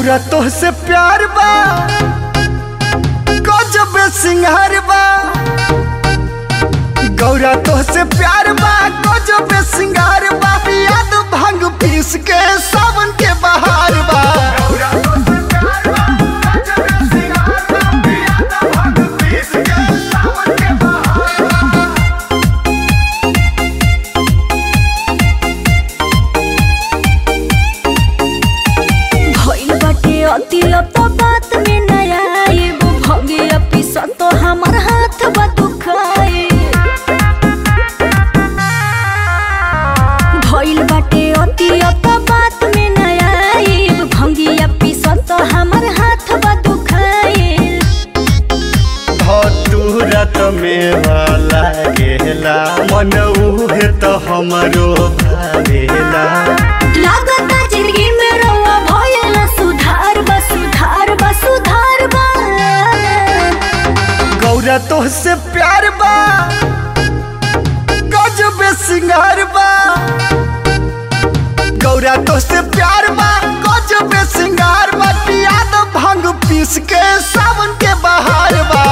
गौरा तोहसे प्यार बा गजब सिंगार बा गौरा तोहसे प्यार बा गजब सिंगार बा याद भांग पीस के सावन के बहार बा भइल बाटे अति अब तो बात में नया आएब भगे अपिसन तो हमार हाथ बा दुखाए भइल बाटे अति अब तो बात में नया आएब भंगी अपिसन तो हमार हाथ बा दुखाए धतूरत में वाला गेला मन उहे तो हमरो भावेला लागता जिंदगी में रवा भयल सुधार बा सुधार बा सुधार बा गौरा तोहसे प्यार बा गजब सिंगार बा गौरा तोहसे प्यार बा गजब सिंगार बा याद भांग पीस के सावन के बहार बा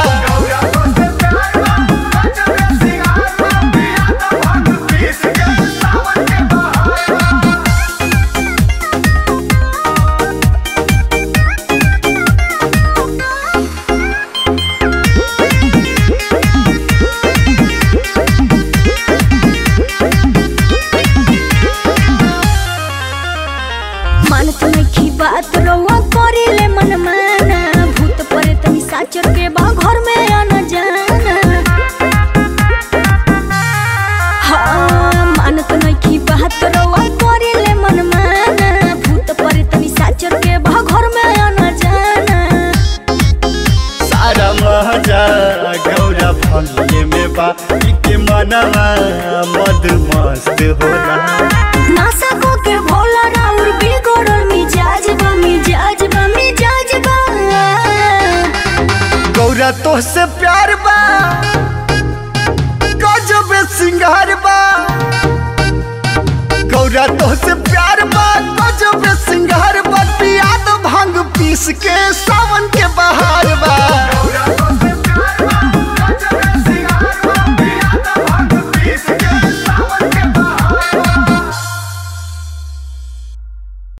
मानत नइखी बात रउआ करेले मन माना भूत परे तनी साचर के बा घर में आना जाना हाँ मानत नइखी बात रउआ करेले मन माना भूत परे तनी साचर के बा घर में आना जाना सारा मजा गौरा भंगे में बा के मनवा मद मस्त होला नासा को के भोला राउर बिगड़ल मिजाज बा मिजाज बा मिजाज बा गौरा तोहसे प्यार बा गजब सिंगार बा गौरा तोहसे प्यार